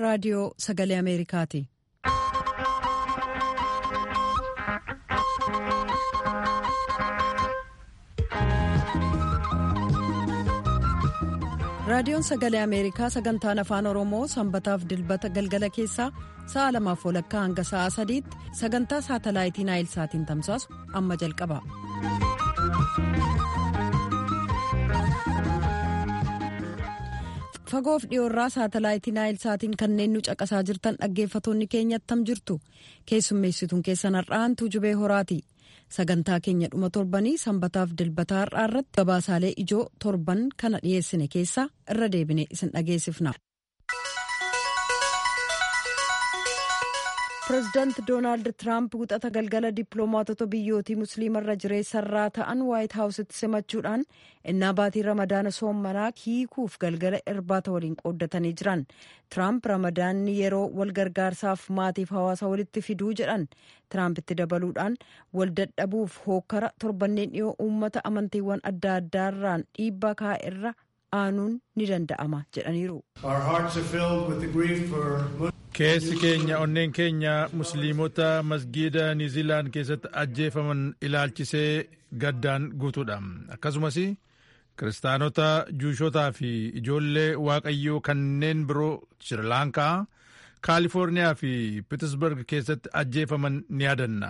raadiyoo sagalee ameerikaati. raadiyoon sagalee ameerikaa sagantaan afaan oromoo sanbataaf dilbata galgala keessaa sa'a lamaaf walakkaa hanga sa'a sadiitti sagantaa saatalaayitii naayilsaatiin tamsaasu amma jalqaba. fagoof dhiyoorraa saatalaayitii naayilsaatiin kanneen nu caqasaa jirtan dhaggeeffatoonni keenya attam jirtu keessummeessituun keessan har'aantu jubee horaati. sagantaa keenya dhuma torbanii sanbataaf dilbataa har'aa irratti gabaasaalee ijoo torban kana dhiyeessine keessaa irra deebine isin dhageessifna. pireezidaanti doonaald tiraamp guxata galgala dippiloomaatota biyyootii musliimarra jireessarraa ta'an waayit haawusitti simachuudhaan innaa baatii ramadaana soommanaa hiikuuf galgala irbaata waliin qooddatanii jiran tiraamp ramadaanni yeroo wal gargaarsaaf maatiif hawaasa walitti fiduu jedhan tiraampitti dabaluudhaan wal dadhabuuf hookkara torbanneen dhiyoo uummata amantiiwwan adda addaarraan dhiibbaa kaa'erra aanuun ni danda'ama jedhaniiru. keessi keenya onneen keenya musliimota masgiida niiziilaand keessatti ajjeefaman ilaalchisee gaddaan guutuudha akkasumas kiristaanota juushotaa fi ijoollee waaqayyoo kanneen biroo shirilaankaa kaalifoorniyaa fi pitisberg keessatti ajjeefaman ni yaadanna.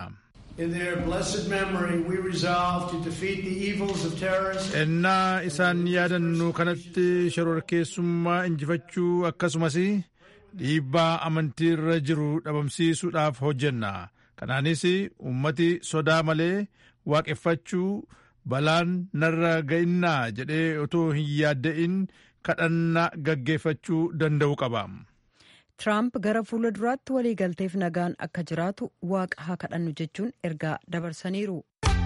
ennaa isaan yaadannu kanatti shororkeessummaa injifachuu akkasumas dhiibbaa amantiirra jiru dhabamsiisuudhaaf hojjenna kanaanis ummati sodaa malee waaqeffachuu balaan narra ga'innaa jedhee otoo hin yaadda'in kadhannaa gaggeeffachuu danda'u qaba. Tiraamp gara fuula duraatti waliigalteef nagaan akka jiraatu waaqa haa kadhannu jechuun ergaa dabarsaniiru.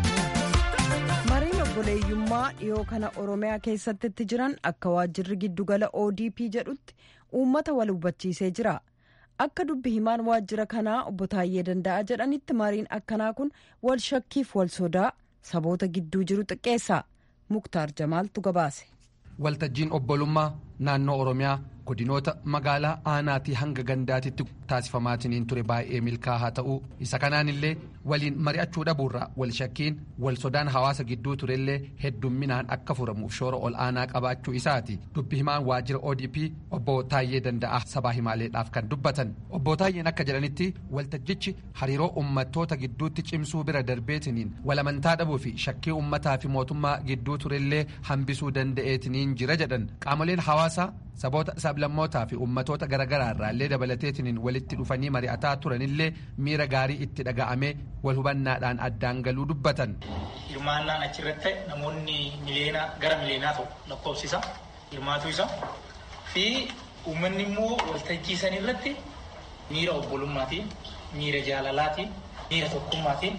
mariin obboleeyyummaa dhiyoo kana oromiyaa keessatti itti jiran akka waajjirri giddugala odp jedhutti uummata wal hubachiisee jira akka dubbi himaan waajjira kanaa obbo Taayyee Danda'a jedhanitti mariin akkanaa kun wal shakkiif wal sodaa saboota gidduu jiru xiqqeessa muktaar jamaaltu gabaase. waltajjiin obbolummaa naannoo oromiyaa godinoota magaalaa aanaatii hanga gandaatitti taasifamaatiniin ture baay'ee milkaa'aa ta'uu isa kanaan illee waliin mari'achuu dhabuurraa wal shakkiin wal sodaan hawaasa gidduu turellee heddumminaan akka furamuuf shoora ol aanaa qabaachuu isaati dubbi himaan waajjira odp obbo Taayyee Danda'a sabaa himaaleedhaaf kan dubbatan obbo Taayyeen akka jedhanitti waltajjichi hariiroo uummattoota gidduutti cimsuu bira darbeetiniin walamantaa dhabuu fi shakkii uummataa fi mootummaa gidduu turellee hambisuu danda'eetiniin jira jedhan qaamoleen hawaasaa saboota sablammootaa fi ummatoota garaagaraa irraallee dabalateetiniin walitti dhufanii mari'ataa turanillee miira gaarii itti dhaga'amee wal hubannaadhaan addaan galuu dubbatan. Hirmaannaan achirratti ta'e namoonni miliyoona gara miliyoonaa ta'u lakkoofsisa hirmaatu isa fi uummanni immoo waltajjii san irratti miira obbolummaatiin miira jaalalaatiin miira tokkummaatiin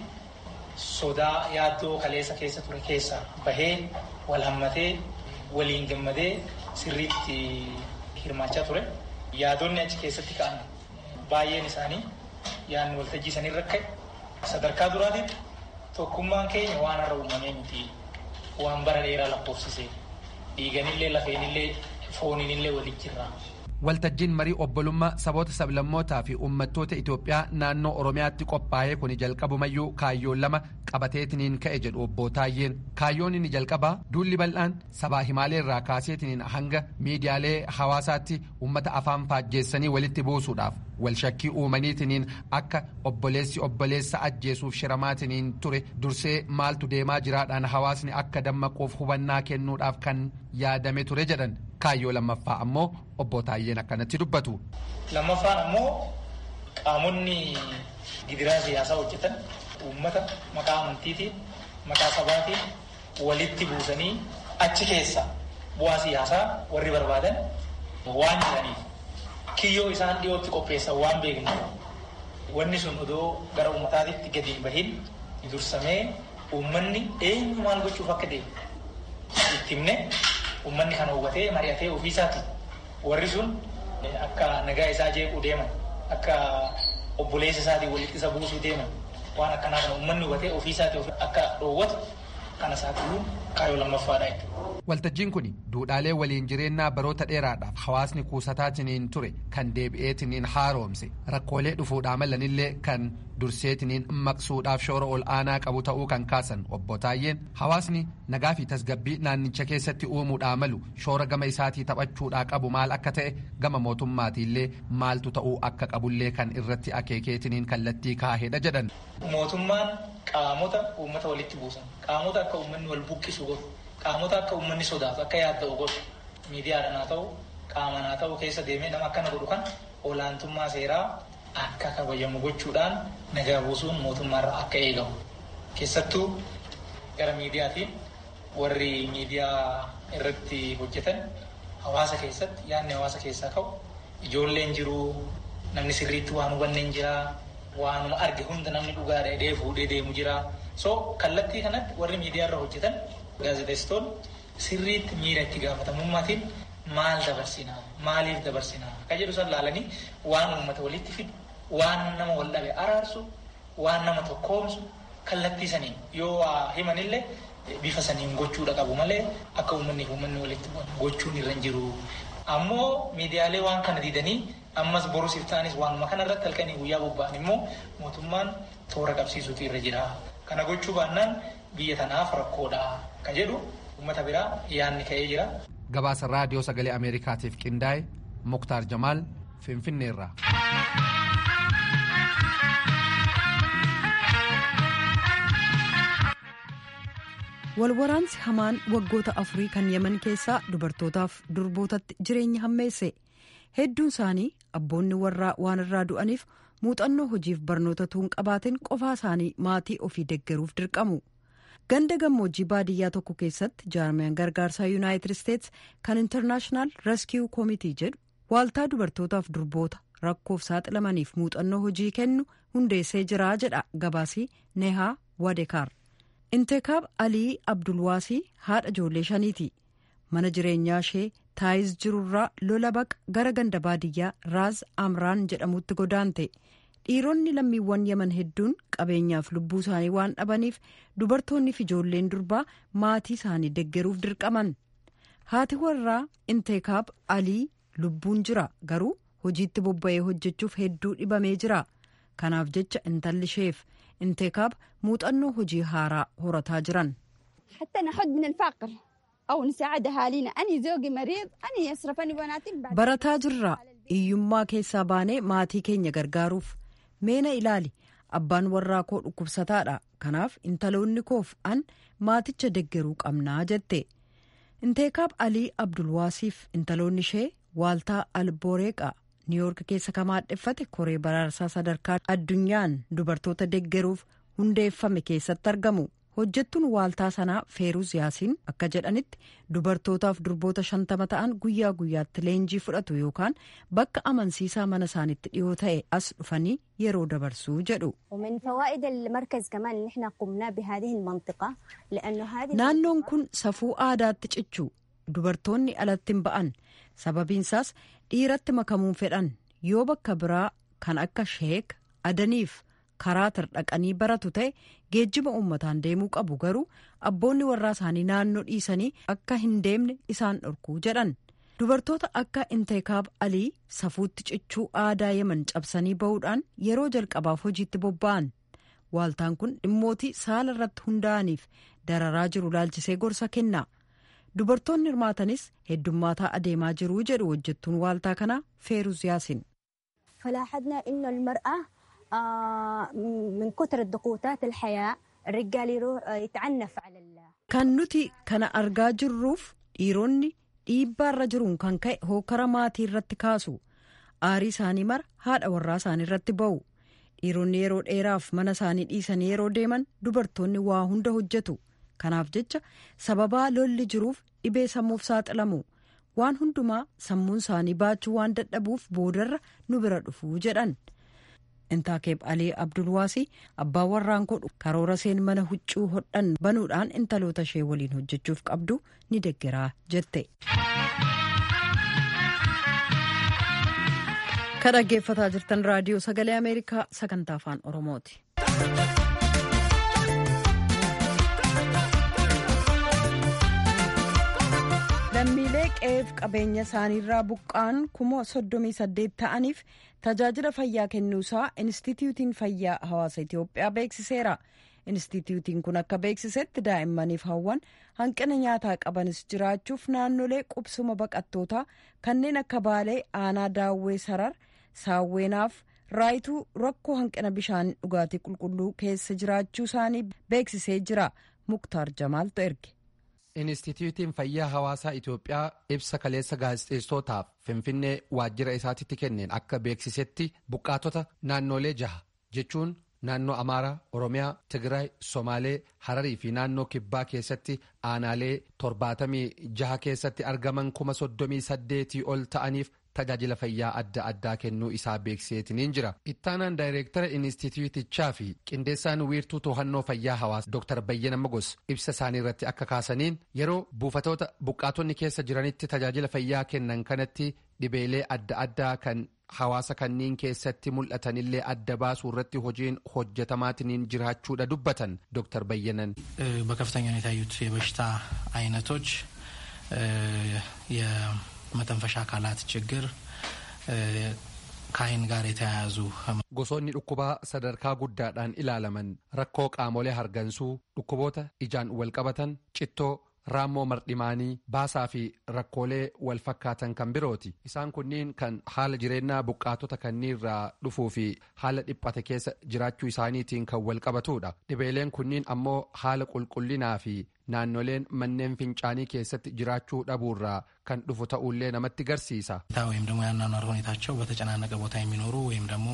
sodaa yaaddoo kaleessa keessa ture keessa bahee wal hammatee waliin gammadee sirriitti hirmaachaa ture. Yaadonni achi keessatti ka'an baay'een isaanii yaadni waltajjii sanirra ka'e sadarkaa duraatitti tokkummaan keenya waan har'a uumamee miti waan bara dheeraa lakkoofsise dhiiganillee lafeenillee fooniinillee waliin jirra. waltajjiin marii obbolummaa saboota sablammootaa fi uummattoota Itoophiyaa naannoo Oromiyaatti qophaa'ee kuni jalqabumayyuu kaayyoon lama qabateetiniin ka'e jedhu obbo Taayyeen kaayyoon inni jalqabaa duulli bal'aan sabaa himaalee irraa kaaseetiniin hanga miidiyaalee hawaasaatti uummata afaan faajjeessanii walitti buusuudhaaf wal shakkii uumaniitiniin akka obboleessi obboleessa ajjeesuuf shiramaatiniin ture dursee maaltu deemaa jiraadhaan hawaasni akka dammaquuf hubannaa kennuudhaaf kan yaadame ture jedhan kaayyoo lammaffaa ammoo obbo Taayyeen akkanatti dubbatu. Lammaffaan ammoo qaamonni gidiraa siyaasaa hojjetan uummata maqaa amantiitiin maqaa sabaatiin walitti buusanii achi keessa bu'aa siyaasaa warri barbaadan waan jiraniif kiyyoo isaan dhiyootti qopheessan waan beeknu wanni sun odoo gara uummataatitti gadi hin bahin dursamee uummanni eenyu maal gochuuf akka deemu itti himne uummanni kana hubatee mari'atee ofiisaati warri sun akka nagaa isaa jeequu deeman akka obboleessa isaatii walitti isa buusuu deeman waan akkanaa kana uummanni hubatee ofiisaati akka dhoowwatu kana saaxiluun kaayyoo lammaffaadha jechuudha. Waltajjiin kun duudhaalee waliin jireenyaa baroota dheeraadhaaf hawaasni kuusataatiniin ture kan deebi'eetiniin haaroomse rakkoolee dhufuudhaa malanillee kan durseetiniin maqsuudhaaf shoora ol aanaa qabu ta'uu kan kaasan obbo Taayyeen hawaasni nagaa fi tasgabbii naannicha keessatti uumuudhaa malu shoora gama isaatii taphachuudhaa qabu maal akka ta'e gama mootummaatiillee maaltu ta'uu akka qabullee kan irratti akeekeetiniin kallattii kaahedha jedhan. Mootummaan qaamota uummata walitti buusan qaamota akka uummanni wal buqqisu godhu. qaamota akka uummanni sodaatu akka yaadda'u godhu miidiyaadhaan haa ta'u qaamaan haa ta'u keessa deemee nama akkana godhu kan olaantummaa seeraa akka kabajamu gochuudhaan nagaa buusuun mootummaarraa akka eegamu keessattuu gara miidiyaatiin warri miidiyaa irratti hojjetan hawaasa keessatti yaadni hawaasa keessaa ka'u ijoolleen jiru namni sirriitti waan hubanne hin jira waanuma arge hunda namni dhugaa dheedee fuudhee deemu jira so kallattii kanatti warri miidiyaarra hojjetan gaazexeessitoonni sirriitti miira itti gaafatamummaatiin maal dabarsinaa maaliif dabarsinaa akka jedhu san laalanii waan uummata walitti fidu waan nama wal dhabe araarsu waan nama tokkoomsu kallattii saniin yoo waa himanillee bifa saniin gochuudha qabu malee akka uummanniif uummanni walitti gochuun irra hin jiru. Ammoo miidiyaalee waan kana diidanii ammas borus iftaanis waanuma kana irratti halkanii guyyaa bobba'an immoo mootummaan toora qabsiisuutu irra jira. Kana gochuu baannaan biyya tanaaf rakkoodha ka jedhu uummata biraa yaanni ka'ee jira. Gabaasa raadiyoo sagalee Ameerikaatiif qindaa'e Muktaar Jamaal Finfinneerraa. walwaraansi hamaan waggoota afurii kan yeman keessaa dubartootaaf durbootatti jireenya hammeesse hedduun isaanii abboonni warraa waan irraa du'aniif muuxannoo hojiif barnoota tuun qabaatiin qofaa isaanii maatii ofii deggeruuf dirqamu ganda gammoojjii baadiyyaa tokko keessatti jaarmiyaan gargaarsaa yuunaayitid isteets kan intarnaashinaal reskiiw koomitii jedhu waaltaa dubartootaaf durboota rakkoof saaxilamaniif muuxannoo hojii kennu hundeessee jiraa jedha gabaasii nehaa wadekaar. inteekaab alii abdulwaasii haadha ijoollee shaniiti mana jireenyaa ishee taayiz jirurraa lola baqa gara ganda baadiyyaa raaz amraan jedhamutti godaante dhiironni lammiiwwan yaman hedduun qabeenyaaf lubbuu isaanii waan dhabaniif dubartoonni fi ijoolleen durbaa maatii isaanii deggeruuf dirqaman haati warraa inteekaab alii lubbuun jira garuu hojiitti bobba'ee hojjechuuf hedduu dhibamee jira kanaaf jecha intalli isheef inteekaab muuxannoo hojii haaraa horataa jiran. barataa jirra hiyyummaa keessaa baanee maatii keenya gargaaruuf meena ilaali abbaan warraa koo dhukkubsataadha kanaaf intaloonni koof an maaticha deggeruu qabnaa jette inteekaab alii abdulwaasiif intaloonni ishee waaltaa alboreeqa niiyoork keessa kan maadheffate koree baraarsaa sadarkaa addunyaan dubartoota deggeruuf hundeeffame keessatti argamu hojjettuun waaltaa sanaa feeruuz yaasiin akka jedhanitti dubartootaaf durboota shantama ta'an guyyaa guyyaatti leenjii fudhatu yookaan bakka amansiisaa mana isaanitti dhiyoo ta'e as dhufanii yeroo dabarsuu jedhu. naannoon kun safuu aadaatti cichu dubartoonni alatti hin ba'an sababiinsaas dhiiratti makamuun fedhan yoo bakka biraa kan akka sheek adaniif karaa dhaqanii baratu ta'e geejjiba uummataan deemuu qabu garuu abboonni warraa isaanii naannoo dhiisanii akka hin deemne isaan dhorkuu jedhan dubartoota akka inteekaab alii safuutti cichuu aadaa yeman cabsanii ba'uudhaan yeroo jalqabaaf hojiitti bobba'an waaltaan kun dhimmootii saala irratti hundaa'aniif dararaa jiru laalchisee gorsa kenna. dubartoonni hirmaatanis heddummaataa adeemaa jiruu jedhu hojjettuun waaltaa kanaa feeruz yaasin. kan nuti kana argaa jirruuf dhiironni dhiibbaarra jiruun kan ka'e hookara maatii irratti kaasu aarii isaanii mara haadha warraa isaanii irratti ba'u dhiironni yeroo dheeraaf mana isaanii dhiisanii yeroo deeman dubartoonni waa hunda hojjetu. kanaaf jecha sababaa lolli jiruuf dhibee sammuuf saaxilamu waan hundumaa sammuun isaanii baachuu waan dadhabuuf boodarra nu bira dhufuu jedhan intaakeeb alii abdulwaasii abbaa warraan godhu karoora seen mana huccuu hodhan banuudhaan intaloota ishee waliin hojjechuuf qabdu ni deggeraa jette. ka dhaggeeffataa jirtan raadiyoo sagalee ameerikaa sagantaa afaan oromooti. lammiilee qe'eef qabeenya isaaniirraa buqqaan kuma soddomii saddeet ta'aniif tajaajila fayyaa kennuusaa inistitiyuutiin fayyaa hawaasa itiyoophiyaa beeksiseera inistitiyuutiin kun akka beeksisetti daa'immaniif hawwan hanqina nyaataa qabanis jiraachuuf naannolee qubsuma baqattootaa kanneen akka baalee aanaa daawwee sarar saawweenaaf raayituu rakkoo hanqina bishaan dhugaatii qulqulluu keessa jiraachuu isaanii beeksisee jira muktaar jamaaltu erge. Inistituutiin fayyaa hawaasaa Itoophiyaa ibsa kaleessa gaazexeessootaaf Finfinnee waajjira isaatitti kenneen akka beeksisetti buqqaatota naannolee jaha jechuun naannoo Amaaraa, Oromiyaa, Tigraay, Somaalee, Hararii fi naannoo Kibbaa keessatti aanaalee torbaatamii jaha keessatti argaman kuma soddomii saddeetii ol ta'aniif tajaajila fayyaa adda addaa kennuu isaa beeksiseetiniin jira. Ittaanaan daayireektara inistituutichaa fi qindeessaan wiirtuu to'annoo fayyaa hawaasa Dr. Bayyana Magos ibsa isaanii irratti akka kaasaniin yeroo buufatoota buqqaatonni keessa jiranitti tajaajila fayyaa kennan kanatti dhibeelee adda addaa kan hawaasa kanniin keessatti mul'atanillee adda baasuu irratti hojiin hojjetamaatiniin jiraachuudha dubbatan Dr. Bayyanan. በከፍተኛ ሁኔታ ያዩት የበሽታ አይነቶች የመተንፈሻ አካላት ችግር ከአይን ጋር የተያያዙ gosoonni dhukkubaa sadarkaa guddaadhaan ilaalaman rakkoo qaamolee hargansuu dhukkuboota ijaan walqabatan cittoo raammoo mardhimaanii baasaa fi rakkoolee wal fakkaatan kan birooti isaan kunniin kan haala jireenyaa buqqaatota kanniirraa dhufuu fi haala dhiphate keessa jiraachuu isaaniitiin kan wal qabatudha dhibeeleen kunniin ammoo haala qulqullinaa fi naannoleen manneen fincaanii keessatti jiraachuu dhabuurraa kan dhufu ta'ullee namatti garsiisa. ወይም ደግሞ የአኗኗር ሁኔታቸው በተጨናነቀ ቦታ የሚኖሩ ወይም ደግሞ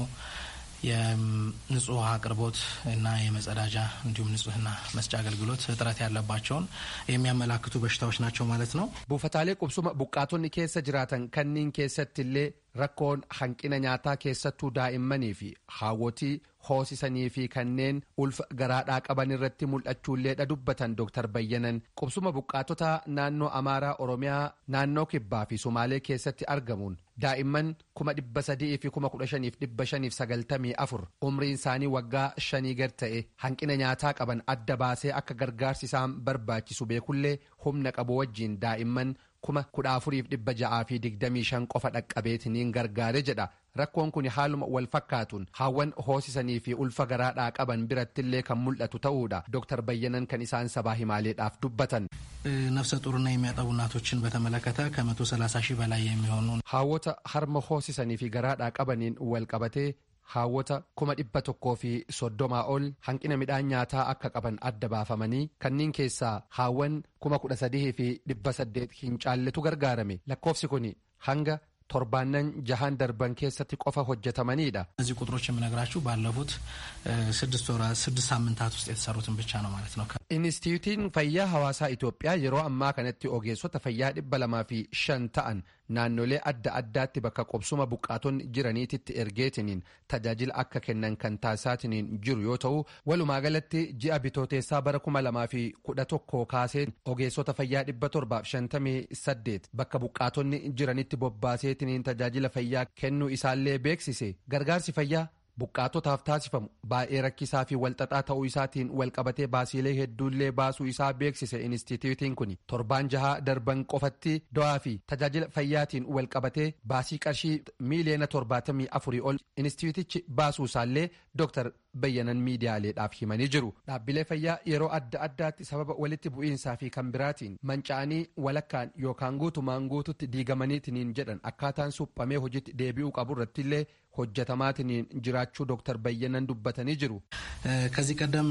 የንጹህ ውሃ አቅርቦት እና የመጸዳጃ እንዲሁም ንጹህና መስጫ አገልግሎት እጥረት ያለባቸውን የሚያመላክቱ በሽታዎች ናቸው ማለት ነው። buufataalee qubsuma buqqaatonni keessa jiraatan kanniin keessattillee rakkoon hanqina nyaataa keessattuu daa'immanii fi haawwotii hoosisanii fi kanneen ulfa garaadhaa qaban irratti mul'achuulleedha dubbatan Dr. Bayyanan qubsuma buqqaatota naannoo Amaaraa Oromiyaa naannoo Kibbaa fi Sumaalee keessatti argamuun daa'imman kuma dhibba sadii fi kuma kudha shaniif dhibba shaniif sagaltamii afur umriin isaanii waggaa shanii gad ta'e hanqina nyaataa qaban adda baasee akka gargaarsi isaan barbaachisu beekullee humna qabu wajjiin daa'imman kuma kudha afuriif dhibba ja'aa fi digdamii shan qofa dhaqqabeetiniin gargaare jedha rakkoon kun haaluma wal fakkaatuun haawwan hoosisanii fi ulfa garaadhaa qaban birattillee kan mul'atu ta'uudha Dr. Bayyanan kan isaan sabaa himaaleedhaaf dubbatan. ነፍሰ ጡርና የሚያጠቡ እናቶችን በተመለከተ ከመቶ ሰላሳ ሺህ በላይ የሚሆኑ haawwota harma hoosisanii fi garaadhaa qabaniin wal qabatee haawwota kuma dhibba tokkoo fi soddomaa ol hanqina midhaan nyaataa akka qaban adda baafamanii kanneen keessaa haawwan kuma kudha sadii fi dhibba saddeet hin caalletu gargaarame lakkoofsi kun hanga torbaannan jahan darban keessatti qofa hojjetamaniidha. እነዚህ ቁጥሮች የምነግራችሁ ባለፉት ስድስት ወራት ስድስት ሳምንታት ውስጥ የተሰሩትን ብቻ ነው ማለት ነው። Inistituutiin fayyaa hawaasaa Itoophiyaa yeroo ammaa kanatti ogeessota fayyaa dhibba lamaa fi shan ta'an naannolee adda addaatti bakka qubsuma buqqaatonni jiraniititti ergeetiniin tajaajila akka kennan kan taasisaatiniin jiru yoo ta'u walumaa galatti ji'a bitooteessaa bara kuma lamaa fi kudha tokko kaasee ogeessota fayyaa dhibba torbaaf shantamii saddeet bakka buqqaatonni jiranitti bobbaaseetiniin tajaajila fayyaa kennuu isaallee beeksise gargaarsi fayyaa. buqqaatotaaf taasifamu baay'ee rakkisaa fi walxaxaa ta'uu isaatiin walqabatee baasiilee hedduullee baasuu isaa beeksise inistituutiin kun torbaan jahaa darban qofatti do'aa fi tajaajila fayyaatiin walqabatee baasii qarshii miiliyoona torbaatamii afurii ol inistituutichi baasuu isaallee dooktar bayyanan miidiyaaleedhaaf himanii jiru dhaabbilee fayyaa yeroo adda addaatti sababa walitti bu'iinsaa fi kan biraatiin manca'anii walakkaan yookaan guutumaan guututti diigamaniitiniin jedhan akkaataan suphamee hojiitti deebi'uu qabu irrattillee hojjetamaatiniin jiraachuu dooktar bayyanan dubbatanii jiru. ከዚህ ቀደም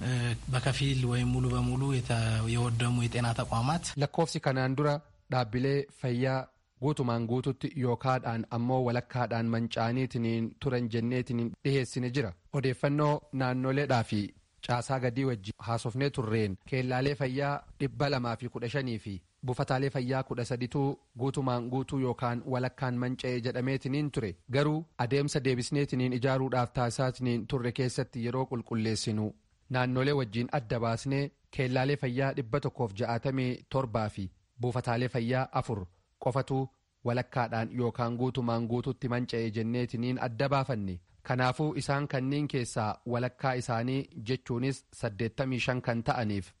በከፊል ወይም ሙሉ በሙሉ የወደሙ የጤና ተቋማት lakkoofsi kanaan dura dhaabbilee fayyaa guutumaan guututti yookaadhaan ammoo walakkaadhaan manca'aniitiniin turan jenneetiniin dhiheessine jira odeeffannoo naannoleedhaa fi caasaa gadii wajji haasofnee turreen keellaalee fayyaa dhibba lamaa fi kudha shanii fi buufataalee fayyaa kudha sadituu guutumaan guutuu yookaan walakkaan manca'e jedhameetiniin ture garuu adeemsa deebisneetiniin ijaaruudhaaf taasisaatiniin turre keessatti yeroo qulqulleessinu naannolee wajjiin adda baasnee keellaalee fayyaa dhibba tokkoof ja'atamii torbaa fi buufataalee fayyaa afur qofatu walakkaadhaan yookaan guutumaan guututti manca'e jenneetiniin adda baafanne kanaafuu isaan kanneen keessaa walakkaa isaanii jechuunis 85 kan ta'aniif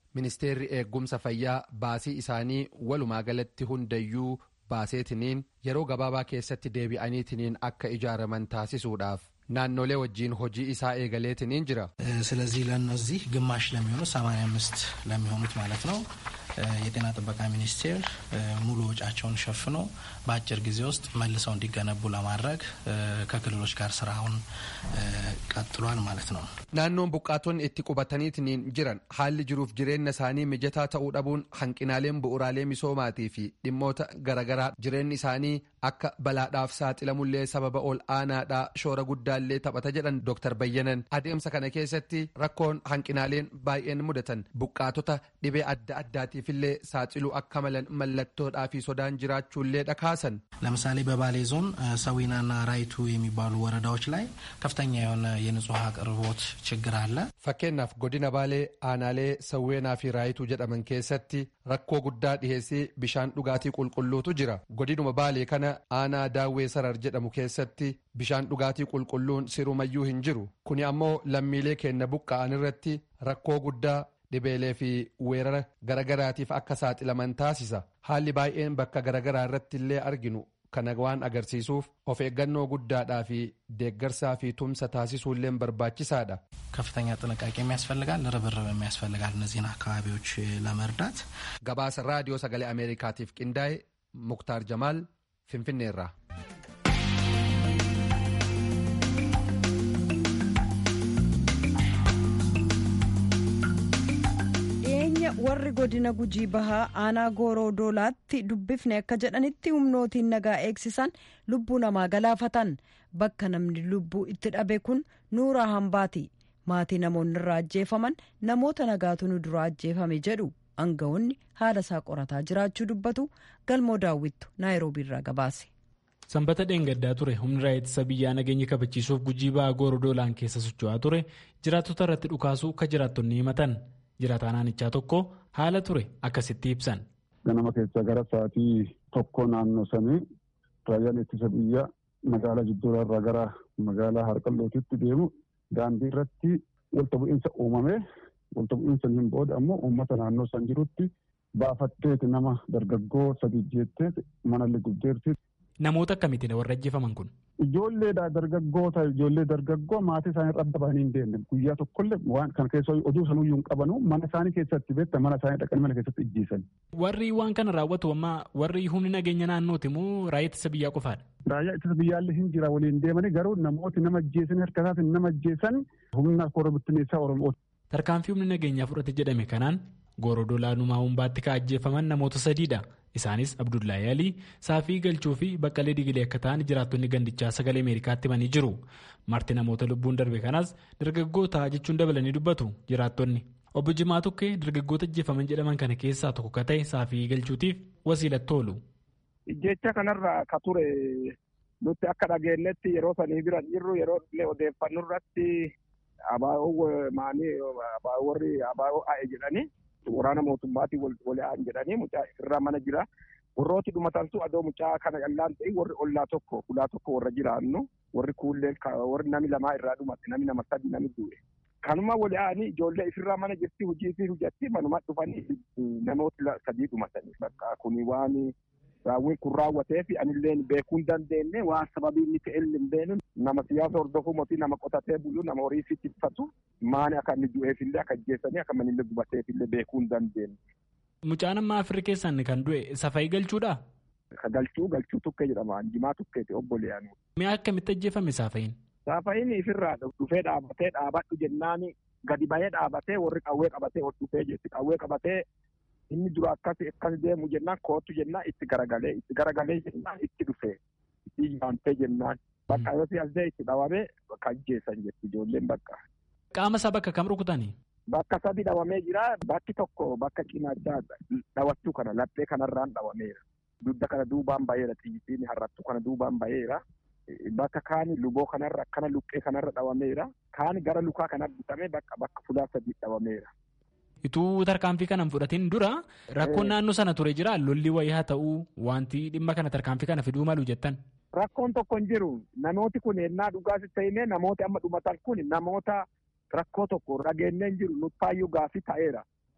ministeerri eeggumsa fayyaa baasii isaanii walumaa galatti hundayyuu baaseetiniin yeroo gabaabaa keessatti deebi'aniitiniin akka ijaaraman taasisuudhaaf naannolee wajjiin hojii isaa eegaleetiniin jira. ስለዚህ ለእነዚህ ግማሽ ለሚሆኑት 85 ለሚሆኑት ማለት ነው የጤና ጥበቃ ሚኒስቴር ሙሉ ወጪያቸውን ሸፍኖ በአጭር ጊዜ ውስጥ መልሰው እንዲገነቡ ለማድረግ ከክልሎች ጋር ስራውን ቀጥሏል ማለት ነው። naannoon buqqaatonni itti qubataniitiin jiran haalli jiruuf jireenya isaanii mijataa ta'uu dhabuun hanqinaaleen bu'uraalee misoomaatii fi dhimmoota garaagaraa jireenyi isaanii akka balaadhaaf saaxilamullee sababa ol aanaadhaa shoora guddaallee taphata jedhan Dr. Bayyanan adeemsa kana keessatti rakkoon hanqinaaleen baay'een mudatan buqqaatota dhibee adda addaatiifillee saaxiluu akka malan mallattoodhaa fi sodaan jiraachuullee dhakaasan. ለምሳሌ በባሌ ዞን ሰዊናና ራይቱ የሚባሉ ወረዳዎች ላይ ከፍተኛ የሆነ የንጹህ አቅርቦት ችግር አለ። fakkeenyaaf godina baalee aanaalee sawweenaa fi raayituu jedhaman keessatti rakkoo guddaa dhiheessii bishaan dhugaatii qulqulluutu jira godinuma baalee kana aanaa daawwee sarar jedhamu keessatti bishaan dhugaatii qulqulluun sirumayyuu hin jiru kuni ammoo lammiilee keenya buqqa'an irratti rakkoo guddaa dhibeelee fi weerara garagaraatiif akka saaxilaman taasisa haalli baay'een bakka garagaraa irratti illee arginu kana waan agarsiisuuf of eeggannoo guddaadhaa fi deeggarsaa fi tumsa taasisuullee barbaachisaadha. ከፍተኛ ጥንቃቄ የሚያስፈልጋል፣ ርብርብ የሚያስፈልጋል እነዚህን አካባቢዎች ለመርዳት። gabaasa raadiyoo sagalee ameerikaatiif qindaa'e muktaar jamaal finfinneerraa. warri godina gujii bahaa aanaa gooroo doolaatti dubbifne akka jedhanitti humnootiin nagaa eegsisan lubbuu namaa galaafatan bakka namni lubbuu itti dhabe kun nuuraa hambaati maatii namoonni irraa ajjeefaman namoota nagaatu nu dura ajjeefame jedhu aangawoonni haala isaa qorataa jiraachuu dubbatu galmoo daawwittu naayiroobii irraa gabaase. sanbata dheengaddaa ture humni raayyaa ittisa biyyaa nageenya kabachiisuuf gujii bahaa gooroo doolaan keessa socho'aa ture jiraattota irratti dhukaasuu akka jiraattonni himatan. jiraataa naannichaa tokko haala ture akkasitti ibsan. ganama keessa gara sa'aatii tokko naannoo sanii raayyaan ittisa biyyaa magaalaa jidduurarraa gara magaalaa harqallootitti deemu daandii irratti walta bu'iinsa uumame walta bu'iinsa hin booda ammoo uummata naannoo san jirutti baafatteeti nama dargaggoo sadi jettee manallee gubdeerti. Namoota akkamiitiin warra ajjeefaman kun? Ijoolleedha dargaggoota ijoollee dargaggoo maatii isaanii irra adda bahanii hin deemne guyyaa tokkollee waan kana keessa oduu sanuyyuu hin qabanu mana isaanii keessatti beekta mana isaanii dhaqanii mana keessatti ijjiisan. Warri waan kana raawwatu amma warri humni nageenya naannooti moo raayyaa ittisa biyyaa qofaadha? Raayyaa ittisa biyyaallee hin jira waliin deemanii garuu namooti nama ajjeesan harka isaatiin nama ajjeesan humna koromitineessaa Oromoo. Tarkaanfii humni nageenyaa fudhate jedhame kanaan goorodoolaa numaa humbaatti ka ajjeefaman namoota sadiidha. Isaanis Abdullahi Alii, Saafii Galchuu fi Baqqalee Digilee akka ta'an jiraattonni gandichaa sagalee Ameerikaatti himanii jiru. Marti namoota lubbuun darbe kanaas dargaggoota jechuun dabalanii dubbatu jiraattonni. Obbo Jimaa Tukkee dargaggoota ajjeefaman jedhaman kana keessaa tokko ka ta'e Saafii Galchuutiif wasiilatti oolu. Jecha kanarraa ka ture nuti akka dhageenyetti yeroo sanii bira jirru yeroo illee odeeffannoo irratti abaa'oo maanii abaa'oo warri abaa'oo a'e jedhanii waraana mootummaatiin wal aan jedhanii mucaa irraa mana jira. Warrooti dhumatantu adoo mucaa kana qallaan ta'e warri ollaa tokko ulaa tokko warra jiraannu warri kuulleen warri nami lamaa irraa dhumate nami nama sadi nami du'e. Kanuma wal aanii ijoollee ifirraa mana jirti hojii fi hojjatti manuma dhufanii namoota sadii dhumatanii bakka kuni waan raawwiin kun raawwatee fi anillee beekuu hin dandeenye waan sababii inni ta'e hin beeknu nama siyaasa hordofuu mootii nama qotatee bulu nama horii fi tiffatu maani akka inni du'eef illee akka ajjeessanii akka manillee gubateef illee beekuu hin dandeenye. Mucaan amma afirii keessan kan du'e safayii galchuudha? Ka galchuu galchuu tukkee jedhama jimaa tukkeeti obboleeyyaanu. Mi'a akkamitti ajjeefame saafayiin? Saafayiin ifirraa dhufee dhaabatee dhaabadhu jennaani gadi bahee dhaabatee warri qawwee qabatee ol dhufee jetti qawwee qabatee inni dura akkas akkas deemu jennaan kootu jennaan itti garagalee itti garagalee jennaan itti dhufee itti yaantee jennaan bakka yoo si asdee itti dhawamee bakka ajjeessan jetti ijoolleen bakka. Qaama isaa bakka kam rukutanii? Bakka sadi dhawamee jira bakki tokko bakka cinaachaa dhawachuu kana laphee kanarraan dhawameera. Dudda kana duubaan baheera xiyyitiin harrattu kana duubaan baheera. Bakka kaani luboo kanarra akkana luqqee kanarra dhawameera. Kaani gara lukaa kana bitamee bakka bakka fulaa sadii dhawameera. Ituu tarkaanfii kana fudhatiin dura rakkoon naannoo sana ture jira lolli wayii haa ta'uu wanti dhimma kana tarkaanfii kana fiduu malu jettan. Rakkoon tokko hin jiru namooti kun ennaa dhugaas ta'inee namooti amma dhumatan kun namoota rakkoo tokko dhageenyee hin jiru nuttaayyuu gaafii ta'eera.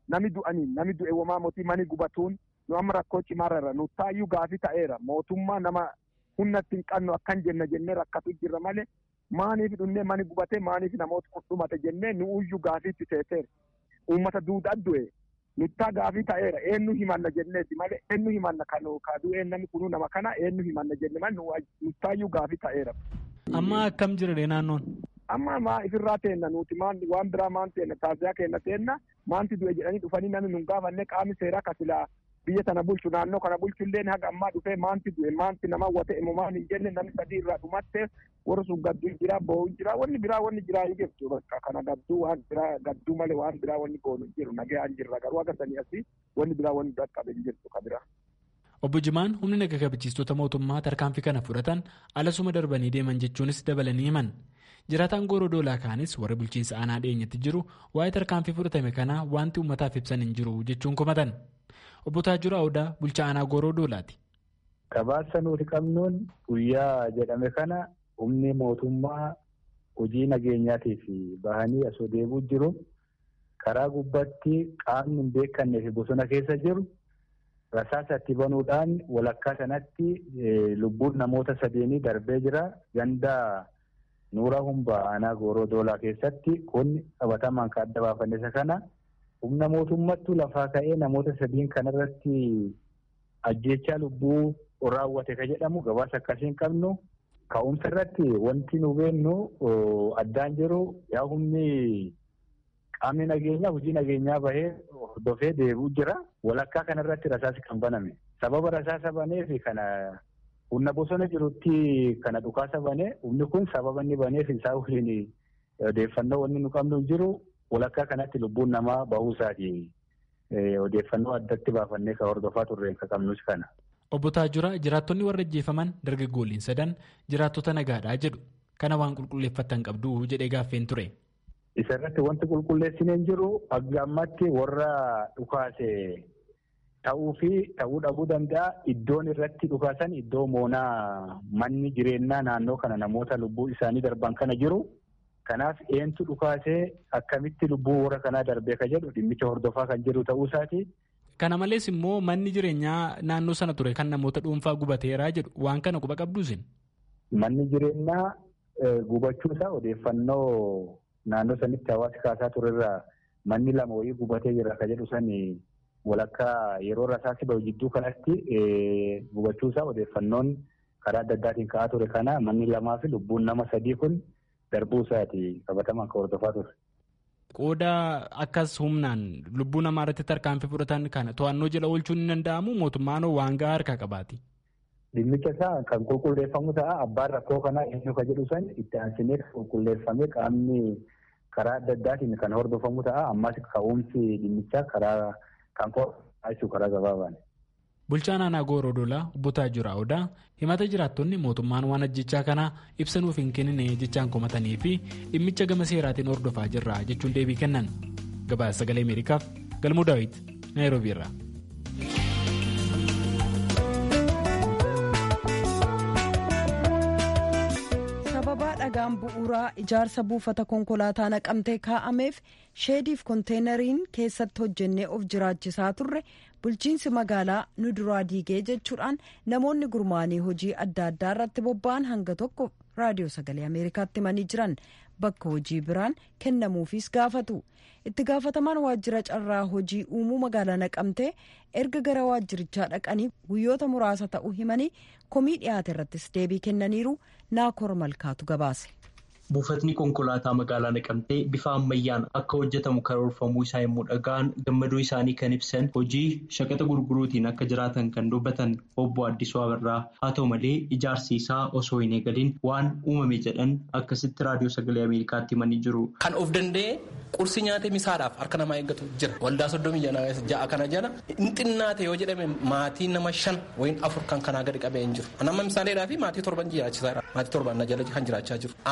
nami du'aniin nami du'e womaa mootii mani gubatuun nu amma rakkoo cimaarra nu taayyuu gaafii ta'eera mootummaa nama humnatti hin qabnu akkan jenna jennee rakkatu jirra malee maaniif dhunnee mani gubate maaniif namoota qudhumate jennee nu uyyuu gaafiitti teeteera uummata duudhaa du'e nuttaa gaafii ta'eera eenyu himanna jenneeti malee eenyu himanna kan kaaduu namni kunuu nama kana eenyu himanna jenne malee nuttaayyuu gaafii ta'eera. Amma akkam jira naannoon? Amma maa ifirraa teenna nuti waan biraa maan teenna taasisaa kenna teenna maanti du'e jedhanii dhufanii namni nun gaafanne qaamni seeraa kasilaa biyya tana bulchu naannoo kana bulchu illee haga ammaa dhufee maanti du'e maanti nama wate imumaan hin jenne namni sadii irraa dhumatte warra sun gadduu jira bo'uu jira wanni biraa wanni jiraa hin jirtu bakka kana gadduu waan biraa gadduu malee waan biraa wanni goonu hin jiru nagee hin jirra garuu akka sanii asii wanni biraa wanni dhaqqabe hin jirtu ka biraa. Obbo Jimaan humni naga kabachiistota mootummaa tarkaanfii kana fudhatan alasuma darbanii deeman jechuunis dabalanii himan. Jiraataan gooroo doolaa kaanis warri bulchiinsa aanaa dhiyeenyatti jiru waa'ee tarkaanfii fudhatame kanaa wanti uummataaf ibsan hin jiru jechuun komatan. Obbo Taajura Odaa bulchaa aanaa gooroo doolaati. Gabaasa nuti qabnuun guyyaa jedhame kana humni mootummaa hojii nageenyaatiif bahanii asoo deemuu jiru karaa gubbaatti qaamni hin beekannee fi bosona keessa jiru rasaasa itti banuudhaan walakkaa sanatti lubbuun namoota sadeenii darbee jira ganda nuura humbaa aanaa gooroo doolaa keessatti kun qabatamaan kan adda baafanne isa kana humna mootummaattu lafaa ka'ee namoota sadiin kanarratti ajjeechaa lubbuu raawwate ka jedhamu gabaasa akkasiin qabnu ka'umsa irratti wanti nu beennu addaan jiru yaa humni qaamni nageenyaa hojii nageenyaa bahee hordofee deebi'u jira walakkaa kanarratti rasaasi kan baname sababa rasaasa baneef kana humna bosona jirutti kana dhukaasa banee humni kun sababa inni baneef isaa waliin odeeffannoo wanni nu qabnu jiru walakkaa kanatti lubbuun namaa bahuu isaati odeeffannoo addatti baafannee kan hordofaa turreen kan qabnus kana. Obbo Taajura jiraattonni warra ajjeefaman dargaggoolliin sadan jiraattota nagaadhaa jedhu kana waan qulqulleeffattan qabdu jedhee gaaffeen ture. Isa irratti wanti qulqulleessineen jiru hanga ammatti warra dhukaase ta'uu fi ta'uu dhabuu danda'a iddoon irratti dhukaasan iddoo moonaa manni jireenyaa naannoo kana namoota lubbuu isaanii darban kana jiru. Kanaaf eentu dhukaasee akkamitti lubbuu warra kanaa darbee ka jedhu dhimmicha hordofaa kan jiru ta'uu isaati. Kana malees immoo manni jireenyaa naannoo sana ture kan namoota dhuunfaa gubateeraa jedhu waan kana quba qabduusin. Manni jireenyaa gubachuusaa odeeffannoo naannoo sanitti hawaasi kaasaa turerraa manni lama wayii gubatee jira ka jedhu sani walakkaa yeroo rasaasi bahu jidduu kanatti gubachuusaa odeeffannoon karaa adda addaatiin ka'aa ture kana manni lamaa fi lubbuun nama sadii kun darbuu isaati qabatamaan kan hordofaa ture. Qooda akkas humnaan lubbuu namaa irratti tarkaanfii fudhatan kana to'annoo jala oolchuun ni danda'amu mootummaan waan gahaa harkaa qabaati. Dhimmicha isaa kan qulqulleeffamu ta'a abbaan rakkoo kanaa eenyu ka jedhu san itti aansinee qulqulleeffamee qaamni karaa adda addaatiin kan hordofamu ta'a ammas ka'umsi dhimmichaa karaa kan qo'atu karaa gabaabaan. Bulchaan aanaa Gooroo Dolaa obbo Taajura Odaa himata jiraattonni mootummaan waan ajjechaa kanaa ibsa nuuf hin kennine jechaan komatanii fi dhimmicha gama seeraatiin hordofaa jirra jechuun deebii kennan. Gabaasa sagalee Ameerikaaf Galmuu Daawit Naayiroobii irraa. sababa dhagaan bu'uuraa ijaarsa buufata konkolaataa naqamtee kaa'ameef sheediif konteenariin keessatti hojjennee of jiraachisaa turre bulchiinsi magaalaa nu duraa diigee jechuudhaan namoonni gurmaanii hojii adda addaa irratti bobba'an hanga tokko raadiyoo sagalee ameerikaatti himanii jiran bakka hojii biraan kennamuufis gaafatu itti gaafatamaan waajjira carraa hojii uumuu magaalaa naqamtee erga gara waajjirichaa dhaqanii guyyoota muraasa ta'uu himanii komii dhiyaate irrattis deebii kennaniiru naakoor malkaatu gabaase. Buufatni konkolaataa magaalaa naqamtee bifa ammayyaan akka hojjetamu karoorfamuu isaa yommuu dhaga'an gammaduu isaanii kan ibsan hojii shaqaxa gurguruutiin akka jiraatan kan dubbatan obbo Addisuu Abarraa haa ta'u malee ijaarsi isaa osoo hin eegalin waan uumame jedhan akkasitti raadiyoo sagalee Ameerikaatti himanii jiru. Kan of danda'e qursii nyaatee misaadhaaf harka namaa eeggatu jira. Waldaa soddomii ja'a kana jala hin xinnaate yoo jedhame maatii nama shan wayin afur kan kanaa gadi qabee hin jiru. Nama misaaleedhaa fi maatii torban jiraachisaa maatii torban na jala kan jiraachaa jiru. Aangoodhaan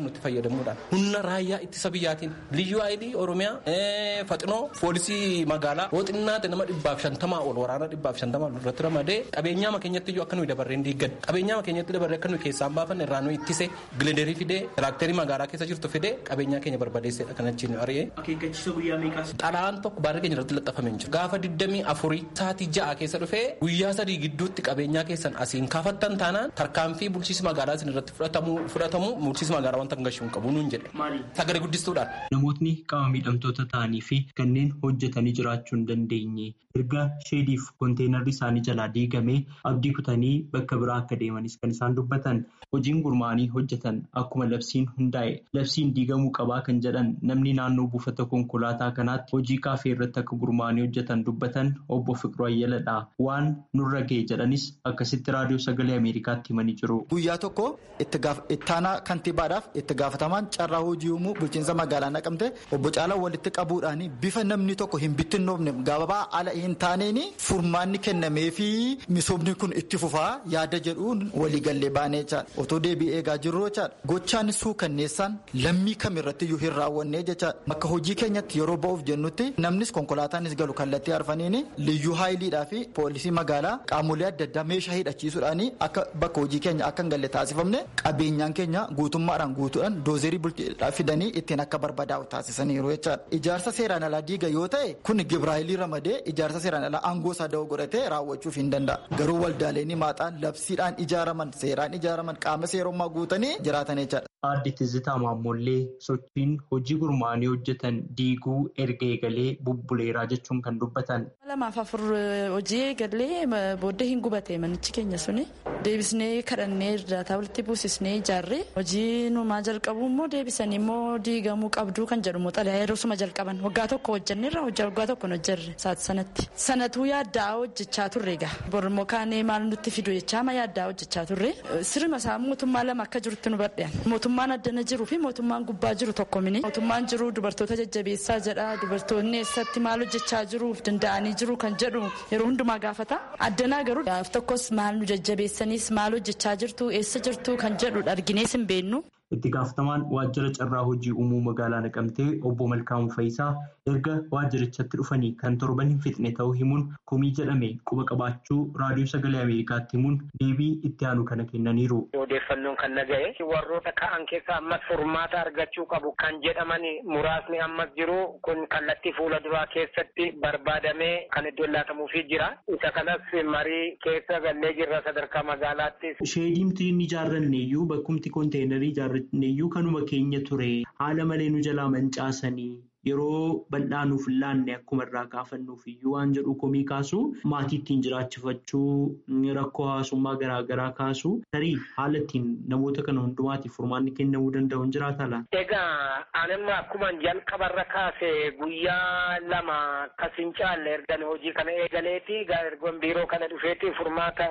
nutti fayyadamuudhaan humna raayyaa ittisa biyyaatiin liyyuu haayilii oromiyaa faxinoo poolisii magaalaa yoo xinnaate nama dhibbaaf shantamaa ol waraana dhibbaaf shantamaa irratti ramadee qabeenyaama keenyatti iyyuu akka nuyi dabarreen diiggan qabeenyaama keenyatti dabarree akka nuyi keessaan baafanne irraa nuyi ittise gilenderii fidee tiraakterii magaalaa keessa jirtu fidee qabeenyaa keenya barbadeessedha kan achiin ari'ee. Akeekkachiisa guyyaa meeqaas? Xalaan tokko baarrii keenya irratti laxxafamee jiru. Gaafa digdamii afurii sa'aatii ja'a keessa dhufee guyyaa sadii gidduutti qabeenyaa keessan asiin kaafattan taanaan tarkaanfii bulchiinsa magaalaa isin irratti fudhatamu bulchiinsa magaalaa wanta hangashuu hin qabu nuun jedhe. Sagalee guddistuudhaan. Namootni qaama miidhamtoota ta'anii fi kanneen hojjetanii jiraachuu hin dandeenye erga sheediif konteenarri isaanii jalaa diigamee abdii kutanii bakka biraa akka deemanis kan isaan dubbatan hojiin gurmaa'anii hojjetan akkuma labsiin hundaa'e labsiin diigamuu qabaa kan jedhan namni naannoo buufata konkolaataa kanaatti hojii kaafee irratti akka gurmaa'anii hojjetan dubbatan obbo Fiqiruu Ayyaladha waan nurra ga'e jedhanis akkasitti raadiyoo sagalee Ameerikaatti himanii jiru. Guyyaa tokko ittaanaa kantiibaadhaaf itti gaafatamaan carraa hojii uumuu bulchiinsa magaalaa naqamte obbo Caalaa walitti qabuudhaan bifa namni tokko hin bittinnoofne gabaabaa ala hin taaneen furmaanni kennamee fi misoomni kun itti fufaa yaada jedhuun waliigallee baanee jechaadha. Otoo deebii eegaa jirru jechaadha. Gochaan suukanneessaan lammii kamirratti iyyuu hin raawwanne jechaadha. Akka hojii keenyatti yeroo ba'uuf jennutti namnis konkolaataanis galu kallattii arfaniin liyyuu haayiliidhaa fi poolisii magaalaa qaamolee adda addaa meeshaa hidhachiisuudhaan akka bakka hojii keenya akka hin galle taasifamne qabeenyaan keenya guutummaadhaan guutuudhaan doozerii bulchiidhaa fidanii ittiin akka barbadaa'u taasisaniiru jechaadha. Ijaarsa seeraan alaa diiga yoo ta'e kun gibraayilii ramadee ijaarsa seeraan alaa aangoo isaa da'oo godhatee raawwachuuf hin danda'a. Garuu waldaaleen maaxaan labsiidhaan ijaaraman seeraan ijaaraman qaama seerummaa guutanii jiraatan jechaadha. Aadde Tizitaa Maammoollee sochiin hojii gurmaa'anii hojjetan diiguu erga eegalee bubbuleeraa jechuun kan dubbatan. Lamaaf afur hojii eegalee booddee hin gubate manichi keenya suni deebisnee kadhannee irraataa walitti buusisnee ijaarree hojii numaa jalqabu immoo deebisanii immoo diigamuu qabduu kan jedhu xalayaa yeroo suma jalqaban waggaa tokko hojjanneerra waggaa tokko hin hojjarre saati sanatti sanatuu yaaddaa hojjechaa turre egaa bormoo kaanee maal nutti fidu jechaa ma yaaddaa hojjechaa turre sirma isaa mootummaa lama akka jirutti nu badhean mootummaan addana jiruu fi mootummaan gubbaa jiru tokko mini mootummaan jiru dubartoota jajjabeessaa jedha dubartoonni eessatti maal hojjechaa jiruuf danda'anii jiru kan jedhu yeroo hundumaa gaafata addanaa garuu gaaf tokkos maal nu jajjabeessaniis maal hojjechaa jirtu eessa jirtu kan jedhu arginees hin beennu. Itti gaafatamaan waajjira carraa hojii uumuu magaalaa naqamtee obbo Malkaamuu Fayisaa erga waajjirichatti dhufanii kan torban hin fixne ta'uu himuun komii jedhame quba qabaachuu raadiyoo sagalee Ameerikaatti himuun deebii itti aanu kana kennaniiru. Odeeffannoon kan naga'e warroota ka'an keessa ammas furmaata argachuu qabu kan jedhaman muraasni ammas jiru kun kallattii fuula duraa keessatti barbaadamee kan iddoo laatamuufii jira. Isa kanas marii keessa gallee jirra sadarkaa magaalaatti. Sheedimti inni ijaarranne iyyuu bakkumti konteenarii ijaarranne iyyuu kanuma keenya ture haala malee nu jalaa mancaasanii yeroo bal'aa nuuf laanne akkuma irraa kaafannuuf iyyuu waan jedhu komii kaasu maatii ittiin jiraachifachuu rakkoo hawaasummaa garaagaraa kaasu tarii haala ittiin namoota kana hundumaatiif furmaanni kennamuu danda'u hin jiraata laa. Egaa anamma akkuma jalqabarra kaase guyyaa lama akkas hin caalle ergan hojii kana eegaleeti ergan biiroo kana dhufeeti furmaata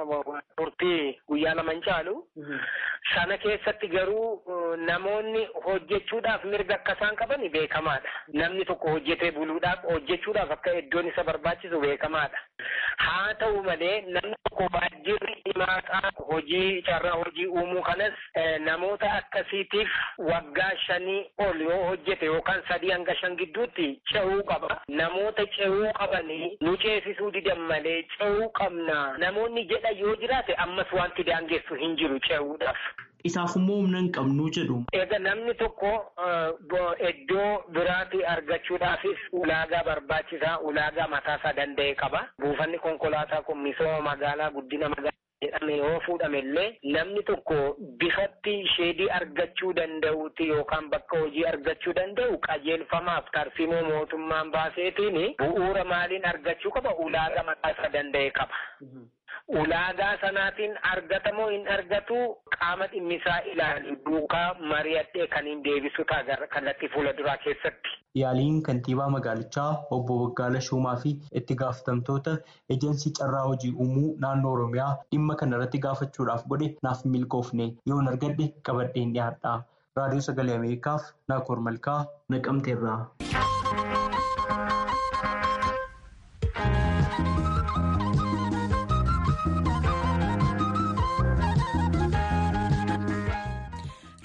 turtii guyyaa lama hin caalu. Sana keessatti garuu namoonni hojjechuudhaaf mirga akka isaan qaban beekamaadha. Namni tokko hojjetee buluudhaaf hojjechuudhaaf akka iddoon isa barbaachisu beekamaadha. Haa ta'u malee namni tokko waajjirri himaataa hojii carraa hojii uumuu kanas namoota akkasiitiif waggaa shanii ol yoo hojjete yookaan sadii hanga shan gidduutti ce'uu qaba. Namoota ce'uu qabanii nu ceesisuu didan malee ce'uu qabna. Namoonni jedha yoo jiraate ammas wanti daangessu hin jiru ce'uudhaaf. Isaaf immoo humna hin qabnu jedhu. Egaa namni tokko iddoo biraatti argachuudhaafis ulaagaa barbaachisaa ulaagaa mataasaa danda'e qaba. Buufanni konkolaataa kun misooma magaalaa guddina magaalaa. jedhame yoo fuudhame illee namni tokko bifatti sheedii argachuu danda'uuti yookaan bakka hojii argachuu danda'u qajeelfamaaf tarsiimoo mootummaan baaseetiin bu'uura maaliin argachuu qaba ulaagaa mataasaa danda'e qaba. Ulaagaa sanaatiin argatamoo hin argatu qaama dhimmisaa ilaalu duukaa mari'adhee kan hin deebisu ta'a kallattii fuula duraa keessatti. Yaaliin kantiibaa magaalichaa obbo Waggaala Shumaa fi itti gaafatamtoota ejensii carraa hojii uumuu naannoo Oromiyaa dhimma kana irratti gaafachuudhaaf godhe naaf milkoofne yoon argadhe qabadheen dhiyaadha. Raadiyoo Sagalee Ameerikaaf Naakoor Malkaa Naqamteerraa.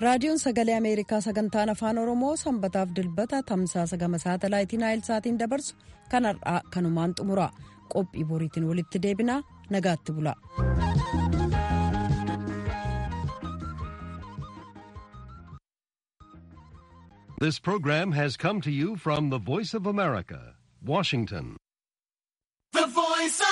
raadiyoon sagalee ameerikaa sagantaan afaan oromoo sanbataaf dilbata tamsaasa gama saatalaayitii naayilsaatiin dabarsu kan har'aa kanumaan xumura qophii boriitiin walitti deebinaa nagaatti bula. This program has come to you from the Voice of America, Washington.